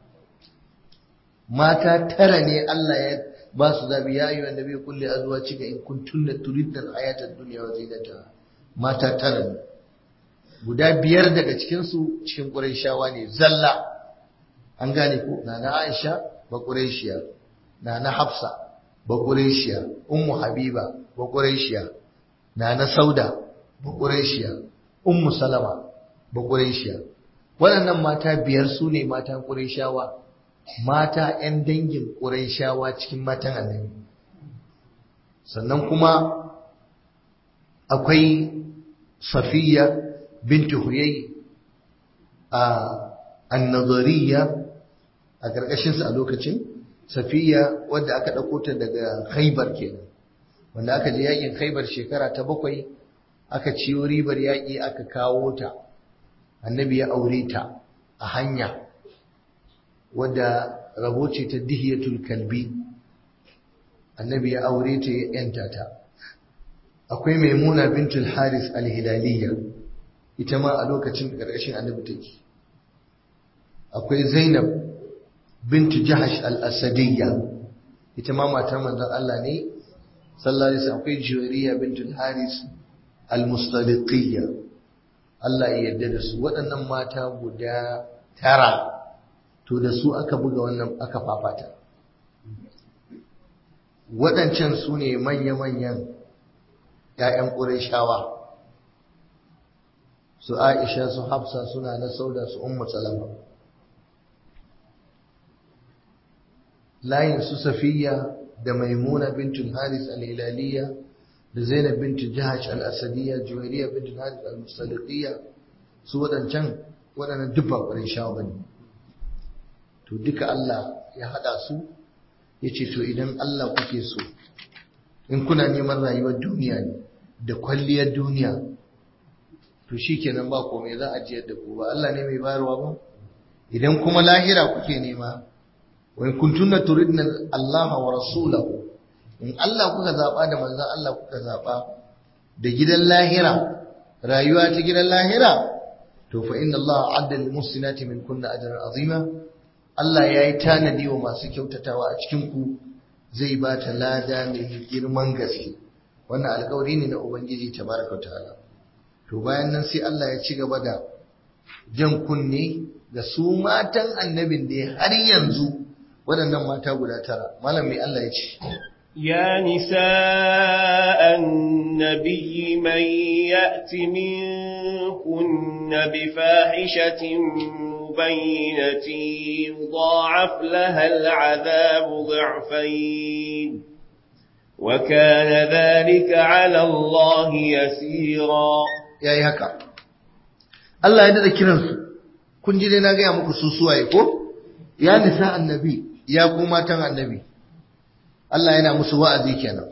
mata tara ne Allah ya ba su zabi ya yi wanda bai kulle azuwa cika in kun tunna turidda hayatar duniya wa zinata mata tara ne guda biyar daga cikinsu cikin ƙurayshawa ne zalla an gane ko na na Aisha ba ƙurayshiya na na Hafsa ba ƙurayshiya ummu Habiba ba ƙurayshiya na na Sauda ba ƙurayshiya ummu Salama ba ƙurayshiya waɗannan mata biyar su ne matan ƙurayshawa mata 'yan dangin ƙurayshawa cikin matan annabi sannan kuma akwai safiya bintu huyai a annazariya a ƙarƙashinsa a lokacin safiya wadda aka ɗauko ta daga khaibar kenan wanda aka je yakin khaibar shekara ta bakwai aka ciyo ribar yaƙi aka kawo ta annabi ya aure ta a hanya wadda rabo ce ta dihiyatul kalbi annabi ya aure ta ya yanta ta akwai maimuna bintul haris alhilaliya ita ma a lokacin ƙarƙashin annabi take akwai zainab bintu jahash al-asadiyya ita ma matar manzon Allah ne sallallahu alaihi wasallam akwai juwariya bintul haris al-mustaliqiyya Allah ya yarda da su waɗannan mata guda tara to da su aka buga wannan aka fafata waɗancan su ne manya-manyan ‘ya'yan ƙurayshawa su aisha su hafsa suna na sauda su ummu salama layin su safiya da maimuna bintul haris al-hilaliya da zainab bintul jahash al-asadiyya juwairiya bintul haris al-musaliqiyya su waɗancan waɗannan duk ba ƙurayshawa bane to duka Allah ya haɗa su ya ce to idan Allah kuke so in kuna neman rayuwar duniya ne da kwalliyar duniya to shi kenan ba komai za a jiyar da ku ba Allah ne mai bayarwa ba idan kuma lahira kuke nema wa in kuntunna turidna Allah wa rasulahu in Allah kuka zaba da manzon Allah kuka zaba da gidan lahira rayuwa ta gidan lahira to fa inna Allah adda lil muslimati min kunna ajran azima Allah ya yi tanadi wa masu kyautatawa a cikinku zai ba ta lada mai girman gaske wannan alkawari ne na ubangiji tabaraka ta'ala to bayan nan sai Allah ya ci gaba da jan kunne ga su matan annabin da har yanzu waɗannan mata guda tara malam mai Allah ya ce يا نساء النبي من يأت منكن بفاحشة مبينة يضاعف لها العذاب ضعفين وكان ذلك على الله يسيرا ya yi haka Allah ya dada kiransu kun ji dai na gaya muku su suwaye ko ya nisa annabi ya ku matan annabi Allah yana musu wa'azi kenan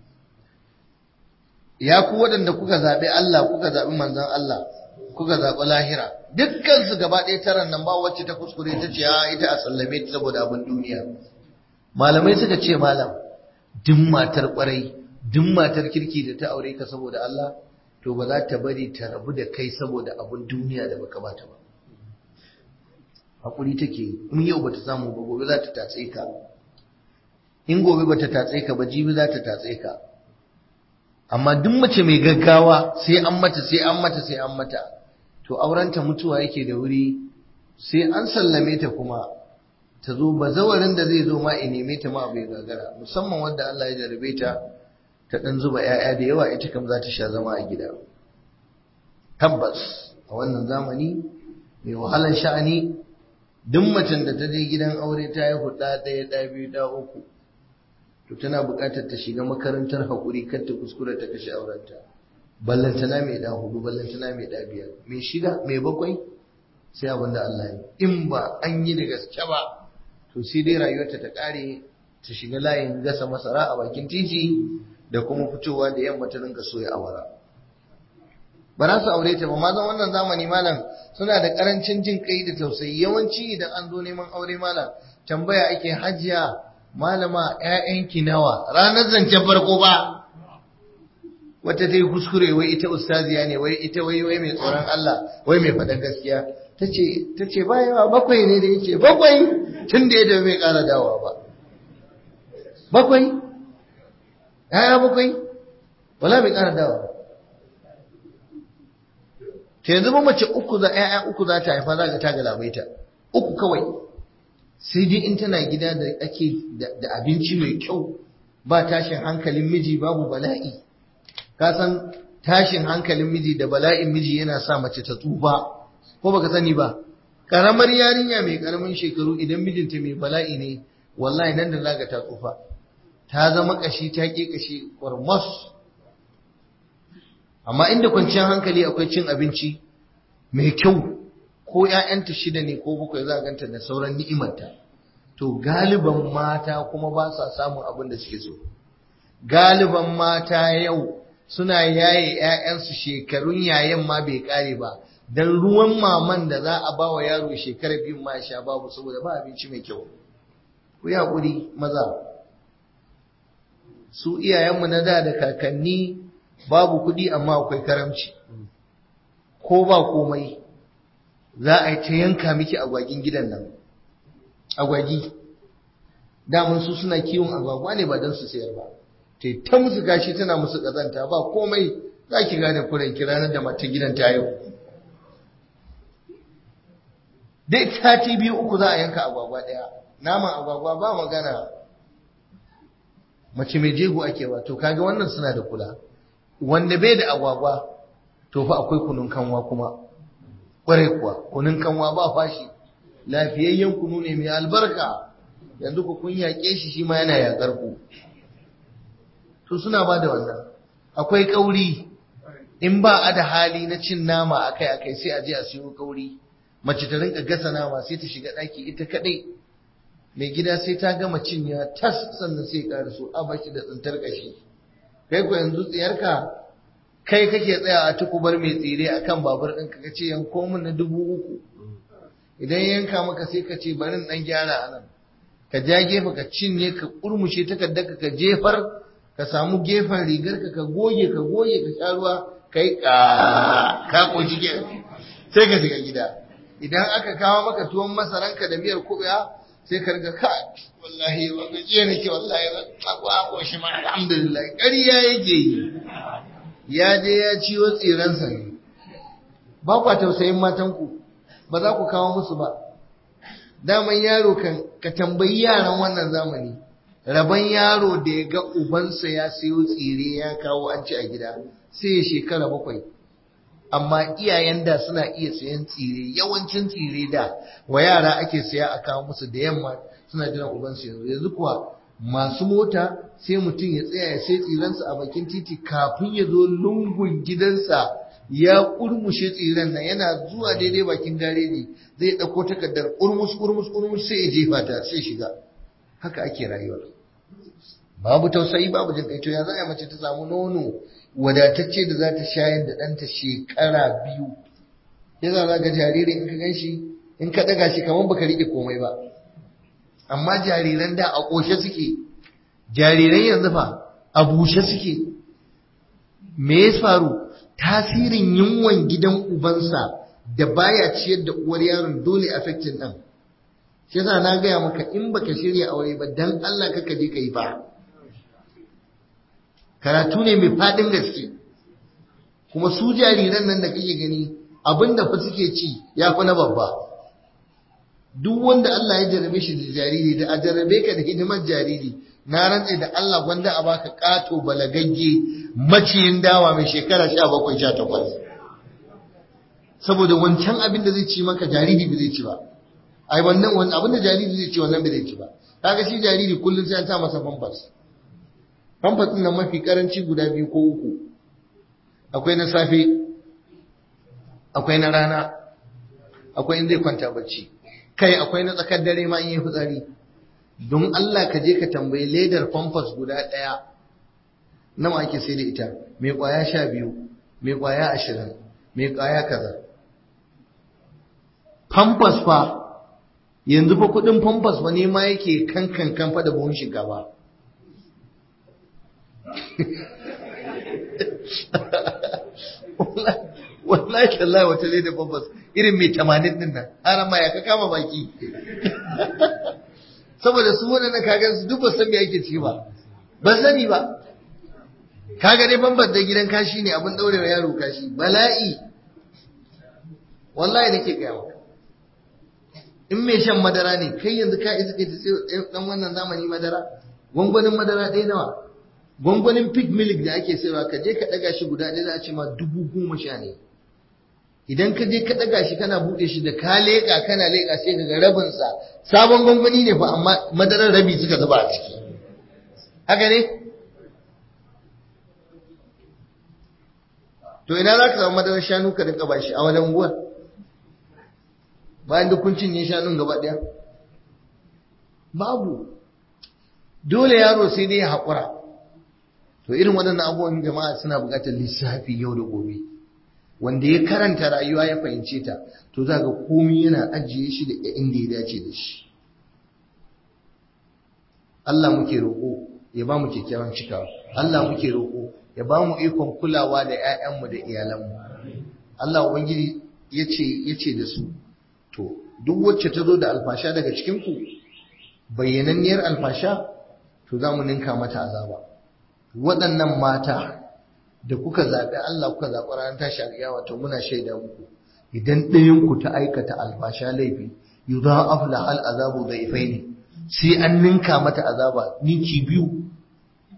ya ku waɗanda kuka zaɓi Allah kuka zaɓi manzon Allah kuka zaɓi lahira dukkansu gaba ɗaya taran nan ba wacce ta kuskure ta ce a ita a sallame ta saboda abin duniya malamai suka ce malam duk matar ƙwarai duk matar kirki da ta aure ka saboda Allah to ba za ta bari ta rabu da kai saboda abin duniya da baka bata ba hakuri take in yau bata samu ba gobe za ta tatse ka in gobe bata tatse ka ba jibi za ta tatse ka amma duk mace mai gaggawa sai an mata sai an mata sai an mata to aurenta mutuwa yake da wuri sai an sallame ta kuma ta zo bazawarin da zai zo ma in neme ta ma bai gagara musamman wanda Allah ya jarabe ta ta dan zuba 'ya'ya da yawa ita kam za ta sha zama a gida tabbas a wannan zamani mai wahalar sha'ani duk macen da ta je gidan aure ta yi huɗa ɗaya ɗaya biyu ɗaya uku to tana buƙatar ta shiga makarantar haƙuri kar ta kuskura ta kashe aurenta ballantana mai ɗa hudu ballantana mai ɗa biyar mai shida mai bakwai sai abin da Allah yi in ba an yi da gaske ba to sai dai rayuwarta ta ƙare ta shiga layin gasa masara a bakin titi da kuma fitowa da yamma ta rinka soya awara ba za su aure ta ba mazan wannan zamani malam suna da karancin jin kai da tausayi yawanci idan an zo neman aure malam tambaya ake hajiya malama ƴaƴanki nawa ranar zancen farko ba wata ta yi kuskure wai ita ustaziya ne wai ita wai wai mai tsoron Allah wai mai faɗan gaskiya ta ce ta ce ba yawa bakwai ne da yake bakwai tun da ya bai ƙara dawowa ba bakwai ‘ya'ya bakwai wala bai ƙara dawowa ta yanzu ba mace uku za ƴaƴa uku za ta haifa za ka ta galabaita uku kawai sai dai in tana gida da ake da abinci mai kyau ba tashin hankalin miji babu bala'i ka san tashin hankalin miji da bala'in miji yana sa mace ta tsufa ko baka sani ba karamar yarinya mai karamin shekaru idan mijinta mai bala'i ne wallahi nan da zaga ta tsufa ta zama kashi ta ke kashi kwarmas amma inda kwanciyar hankali akwai cin abinci mai kyau ko ‘ya'yanta shida ne ko bakwai za a ganta da sauran ni'imarta to galiban mata kuma ba sa samun abin da suke so galiban mata yau suna yaye ‘ya'yansu shekarun yayan ma bai kare ba don ruwan maman da za a ba wa yaro shekara biyu ma sha babu saboda ba abinci mai kyau ku yi haƙuri maza su iyayenmu na da da kakanni babu kuɗi amma akwai karamci ko ba komai za a yi ta yanka miki agwagin gidan nan agwagi damun su suna kiwon agwagwa ne ba don su sayar ba ta ta musu gashi tana musu ƙazanta ba komai za ki gane kuren ranar da mata gidan ta yau dai sati biyu uku za a yanka agwagwa ɗaya naman agwagwa ba magana mace mai jego ake ba to kaga wannan suna da kula wanda bai da agwagwa to fa akwai kunun kanwa kuma kwarai kuwa kunun kanwa ba fashi lafiyayyen kunu ne mai albarka yanzu ku kun yaƙe shi shi ma yana yaƙar ku to suna ba da wannan akwai kauri in ba a da hali na cin nama akai akai sai a je a siyo kauri mace ta rinka gasa nama sai ta shiga ɗaki ita kaɗai mai gida sai ta gama cinya tas sannan sai ya su a bashi da tsintar kashi kai ko yanzu tsiyarka kai kake tsaya a tukubar mai tsire akan babur ɗinka ka ce yanko min na dubu uku idan yanka maka sai ka ce bari ɗan gyara a nan ka ja gefe ka cinye ka kurmushe takardar ka jefar ka samu gefen rigar ka ka goge ka goge ka sha ruwa kai ka ka koji sai ka shiga gida idan aka kawo maka tuwon masaranka da miyar kuɓewa sai ka riga ka wallahi ba gajiya nake wallahi ba akwa ko shi ma alhamdulillah ƙarya yake yi ya je ya ciwo tsiransa ne ba kwa tausayin matanku ba za ku kawo musu ba daman yaro kan ka tambayi yaran wannan zamani rabon yaro da ya ga ubansa ya siyo tsire ya kawo an ci a gida sai ya shekara bakwai amma iyayen da suna iya sayan tsire yawancin tsire da wa yara ake saya a kawo musu da yamma suna jiran ubansu yanzu yanzu kuwa masu mota sai mutum ya tsaya ya sai tsirensa a bakin titi kafin ya zo lungun gidansa ya kurmushe tsiren nan yana zuwa daidai bakin gareji zai ɗauko takardar kurmus kurmus kurmus sai ya jefa ta sai shiga haka ake rayuwa babu tausayi babu jin kaito ya za a mace ta samu nono wadatacce da za ta shayar da ɗanta shekara biyu ya za ga jariri in ka gan shi in ka ɗaga shi kamar baka riƙe komai ba amma jariran da a ƙoshe suke jariran yanzu fa a bushe suke me ya faru tasirin yunwan gidan ubansa da baya ciyar da uwar yaron dole affecting ɗan shi yasa na gaya maka in baka shirya aure ba dan Allah kaka je ka yi ba karatu ne mai faɗin gaske kuma su jariran nan da kake gani abinda fa suke ci ya fi na babba duk wanda Allah ya jarabe shi da jariri da a jarabe ka da hidimar jariri na rantse da Allah gwanda a baka kato balagagge maciyin dawa mai shekara sha bakwai sha takwas saboda wancan abin da zai ci maka jariri ba zai ci ba ai wannan wannan abin da jariri zai ci wannan ba zai ci ba kaga shi jariri kullum sai an ta masa pampers pampers din nan mafi karanci guda biyu ko uku akwai na safe akwai na rana akwai in zai kwanta bacci kai akwai na tsakar dare ma in yi fitsari don Allah ka je ka tambayi ledar pampers guda ɗaya nawa ake sai da ita mai kwaya sha biyu mai kwaya ashirin mai kwaya kaza pampers fa yanzu fa kudin pampers fa ne ma yake kankan kanfa da buhun shinkafa wallahi tallahi wata ledar pampers irin mai tamanin din nan har ma ya ka kama baki saboda su waɗanda kagan su duk ba san me yake ciki ba ba sani ba kaga dai bambar da gidan kashi ne abin daurewa yaro kashi bala'i wallahi nake gaya maka in mai shan madara ne kai yanzu ka isa kai ta sai dan wannan zamani madara gwangwanin madara ɗaya nawa gwangwanin pig milk da ake sayarwa ka je ka ɗaga shi guda ɗaya za a ce ma dubu goma sha ne idan ka je ka ɗaga shi kana buɗe shi da ka leƙa kana leƙa sai ka ga rabinsa sabon gwangwani ne fa amma madarar rabi suka zuba a ciki haka ne to ina za ka samu madarar shanu ka rinka ba shi a wani unguwar bayan duk kun cinye shanun gaba ɗaya babu dole yaro sai dai ya haƙura to irin waɗannan abubuwan jama'a suna buƙatar lissafi yau da gobe wanda ya karanta rayuwa ya fahimce ta to za ga komai yana ajiye shi da inda ya dace da shi Allah muke roƙo ya ba mu kyakkyawan cikawa Allah muke roƙo ya ba mu ikon kulawa da 'ya'yanmu da iyalanmu Allah ubangiji yace yace da su to duk wacce ta zo da alfasha daga cikin ku bayyananniyar alfasha to za mu ninka mata azaba waɗannan mata da kuka zaɓi Allah kuka zaɓi ranar tashi alƙiyawa to muna shaida muku idan ɗayan ku ta aikata alfasha laifi yudha'af la al azabu dhaifaini sai an ninka mata azaba ninki biyu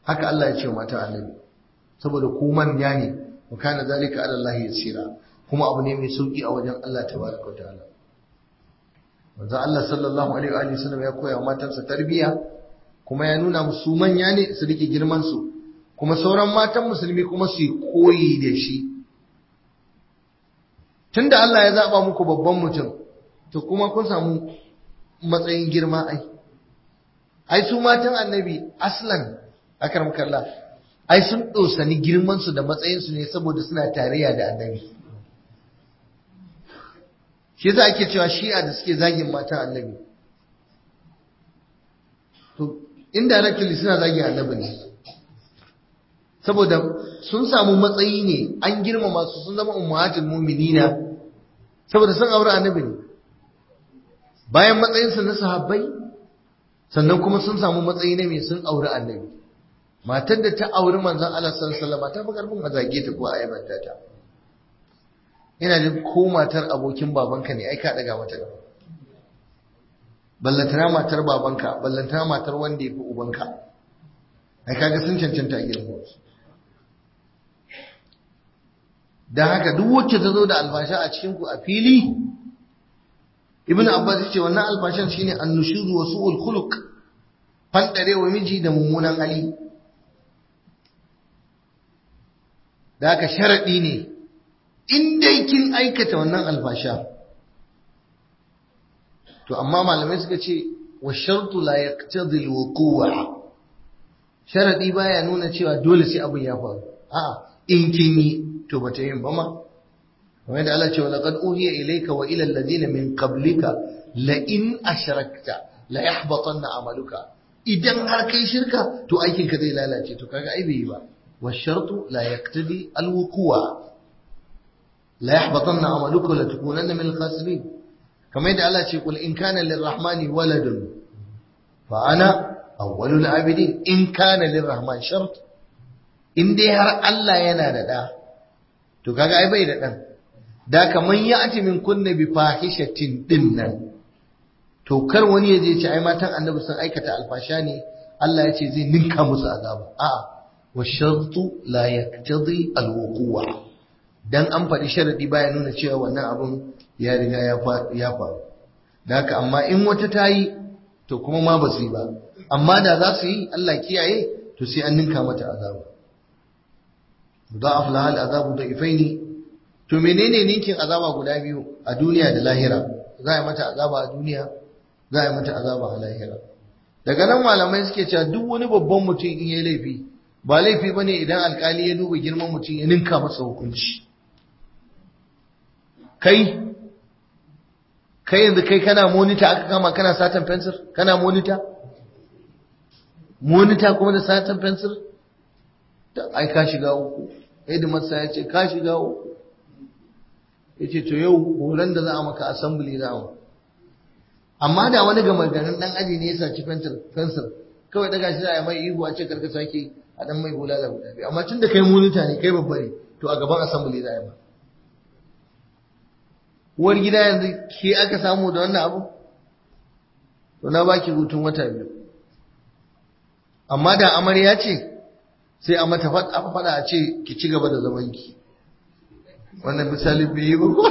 haka Allah ya ce wa matan annabi saboda ku manya ne wa kana zalika ala Allah yasira kuma abu ne mai sauki a wajen Allah tabaraka wa ta'ala manzo Allah sallallahu alaihi wa alihi wasallam ya koya wa matansa tarbiyya kuma ya nuna musu manya ne su rike girman su kuma sauran matan musulmi kuma su yi koyi da shi tunda Allah ya zaba muku babban mutum to kuma kun samu matsayin girma ai ai su matan annabi aslan akram kallah ai sun dosani girman su da matsayin su ne saboda suna tarayya da annabi shi yasa ake cewa shi'a da suke zagin matan annabi to indirectly suna zagin annabi ne saboda sun samu matsayi ne an girmama su sun zama ummahatul mu'minina saboda sun aure annabi ne bayan matsayinsu na sahabbai sannan kuma sun samu matsayi na mai sun aure annabi matar da ta auri manzon Allah sallallahu alaihi wasallam ta fi karfin a zage ta ko a aibanta ta ina jin ko matar abokin babanka ne ai ka daga mata gaba ballantana matar babanka ballantana matar wanda ya fi ubanka ai kaga sun cancanta a gidan wasu dan haka duk wacce ta zo da albasha a cikin ku a fili ibnu abbas yace wannan albashan shine annushuz wa su'ul khuluq fandare wa miji da mummunan hali da haka sharadi ne in dai kin aikata wannan albasha to amma malamai suka ce wa shartu la yaqtadi al-wuqu'a sharadi baya nuna cewa dole sai abin ya faru a'a in kin yi to bata yin ba ma kamar yadda Allah ce wa laqad uhiya ilayka wa ila alladhina min qablika la in ashrakta la yahbatanna amaluka idan har kai shirka to aikin ka zai lalace to kaga ai bai yi ba wa shartu la yaqtadi al-wuqu'a la yahbatanna amaluka la takunanna min al-khasirin kamar yadda Allah ce kul in kana lirrahmani waladun fa ana awwalul abidin in kana lirrahman shart in dai har Allah yana da da to kaga ai bai da dan da kaman ya ati min kunna bi fahishatin din nan to kar wani ya je ce ai matan annabi sun aikata alfasha ne Allah ya ce zai ninka musu azaba a'a wa shartu la yaqtadi alwuqu'a dan an faɗi sharadi baya nuna cewa wannan abun ya riga ya faru da haka amma in wata ta yi to kuma ma ba su yi ba amma da za su yi Allah kiyaye to sai an ninka mata azaba ضاعف لها العذاب ضعفين to menene ninkin azaba guda biyu a duniya da lahira za a mata azaba a duniya za a mata azaba a lahira daga nan malamai suke cewa duk wani babban mutum in yayi laifi ba laifi bane idan alkali ya duba girman mutum ya ninka masa hukunci kai kai yanzu kai kana monita aka kama kana satan fensir kana monita monita kuma da satan fensir ai ka shiga uku hidimarsa ya ce ka shiga uku ya ce to yau horon da za a maka assembly za mu amma da wani gama garin dan aji ne ya saci fensir kawai daga shi za a mai ihu a ce karka sake a dan mai bulala guda biyu amma tun da kai monita ne kai babba ne to a gaban assembly za a yi ma uwar gida yanzu ke aka samu da wannan abu to na baki hutun wata biyu amma da amarya ce sai a mata faɗa a ce ki ci gaba da zaman ki wannan misali bai yi ba ko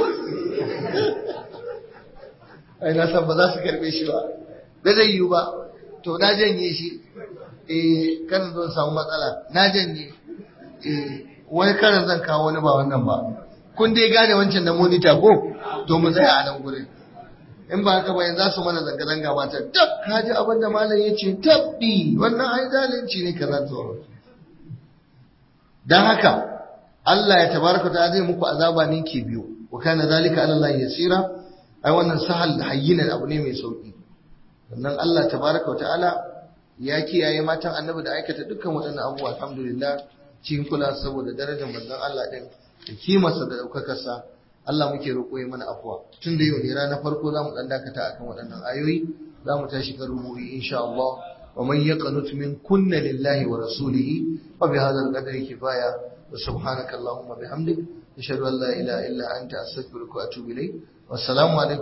ai na san ba za su karbe shi ba ba zai yi ba to na janye shi eh kan zan samu matsala na janye eh wani karan zan kawo wani ba wannan ba kun dai gane wancan na monita ko to mu tsaya a nan gurin in ba haka ba yanzu za su mana zanga-zanga mata tab ka ji abin da malam ya ce tabbi wannan ai zalunci ne kaza to dan haka Allah ya tabaraka ta zai muku azaba ne ke biyu wa kana zalika ala Allah yasira ai wannan sahal hayyinan abu ne mai sauki sannan Allah tabaraka wa ta'ala ya kiyaye matan annabi da aikata dukkan waɗannan abubuwa alhamdulillah cikin kula saboda darajar manzon Allah din da kimarsa da ɗaukakarsa Allah muke roƙo ya mana afuwa tun da yau ne ranar farko za mu ɗan dakata akan waɗannan ayoyi za mu tashi kan rubuyi insha Allah wa man yaqnut min kunna lillahi wa rasulihi fa bi hadha al-qadri kifaya wa subhanaka allahumma bihamdik ashhadu an la ilaha illa anta astaghfiruka wa atubu ilayk wassalamu alaikum